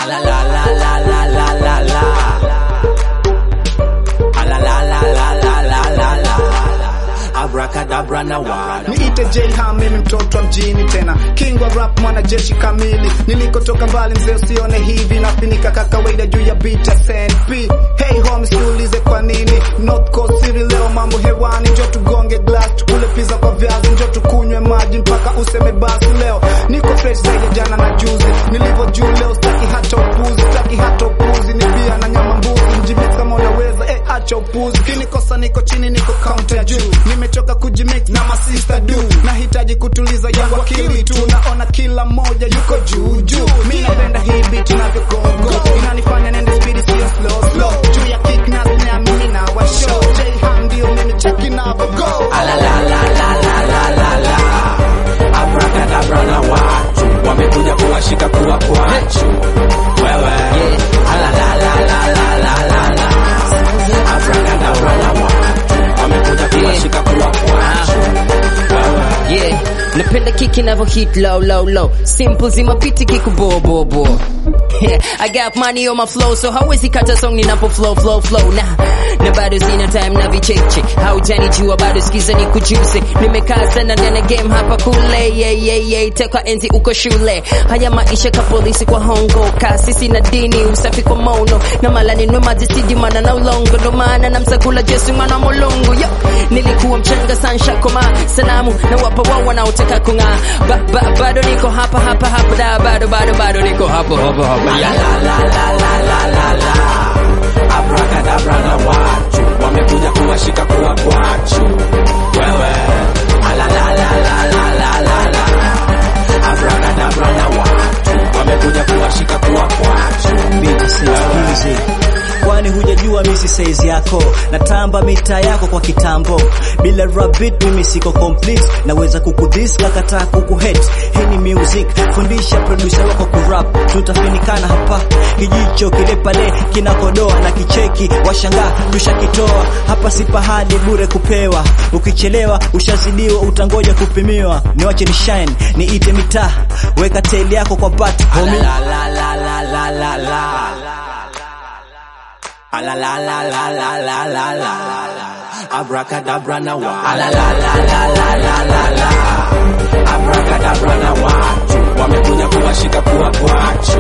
Ala la la la la la la la. Ala la la la la la la la. Abracadabra na wala. Niite Jayham, mimi mtoto wa mjini tena, king wa rap, mwanajeshi kamili. Nilikotoka mbali mzee, usione hivi nafinika ka kawaida juu ya beat ya SNP. Hey homies, tuulize kwa nini North Coast City leo mambo hewani, njo tugonge glass, tukule pizza kwa viazi, njo tukunywe maji mpaka useme basi. Leo niko fresh zaidi ya jana na juzi, nilivyo juu leo, staki hata upuzi, staki hata upuzi, ni bia na nyama mbuzi, mjimix kama unaweza, eh, acha upuzi. Kinikosa niko chini, niko counter ya juu, nimechoka kujimix na masista du, nahitaji kutuliza yangu akili tu, naona kila mmoja yuko juu juu. Mi napenda hii beat inavyogongo, inanifanya nende speed sio slow slow, juu ya kick na snare mimi na wa show. Jayham ndio mimi check inavyogo. Ala la la la la la la la. Abracadabra na watu wamekuja kuwashika kuwa kwachu. Wewe. Ala la la la la la la la. Abracadabra na watu wamekuja kuwashika kuwa kwachu. Wewe. Yeah, napenda kiki inavyo hit low low low, simple zima biti kiku bo bo bo. Yeah, I got money on my flow, so hawezi kata song ninapo flow flow flow na na bado sina time na vicheche, haujanijua bado sikiza ni kujuze. Nimekaa sana ndani ya game hapa kule, yeah yeah yeah, tekwa enzi uko shule. Haya maisha ka polisi kwa hongo, kasisi na dini, usafi kwa mono na malani numa zisidi mana na ulongo, ndo maana namsakula Jesu mwana mulungu yo. Nilikuwa mchanga sansha koma salamu na wapa wao wanaotaka kung'aa, ba, ba, bado niko hapa hapa hapa da, bado bado bado niko hapo hapo hapo La yeah. la la la la la la la. Abracadabra na watu wamekuja kuwashika kuwa kwachu. Wewe. Ala la la la la la la la. Abracadabra na watu wamekuja kuwashika kuwa kwachu. Biti siskizi kwani hujajua misi size yako natamba mita yako kwa kitambo bila rabbit mimi siko complete naweza kukudhis kakataa kukuhet hii ni music fundisha producer wako kurap tutafinikana hapa kijicho kile pale kinakodoa na kicheki washangaa tushakitoa hapa si pahali bure kupewa ukichelewa ushazidiwa utangoja kupimiwa niwache ni shine niite mitaa weka tail yako kwa bat homie La la la la la la la. Ala la la la la la la la. Abracadabra na wa. Ala la la la la la la la. Abracadabra na watu wamekuja kuwashika kuwa kwachu.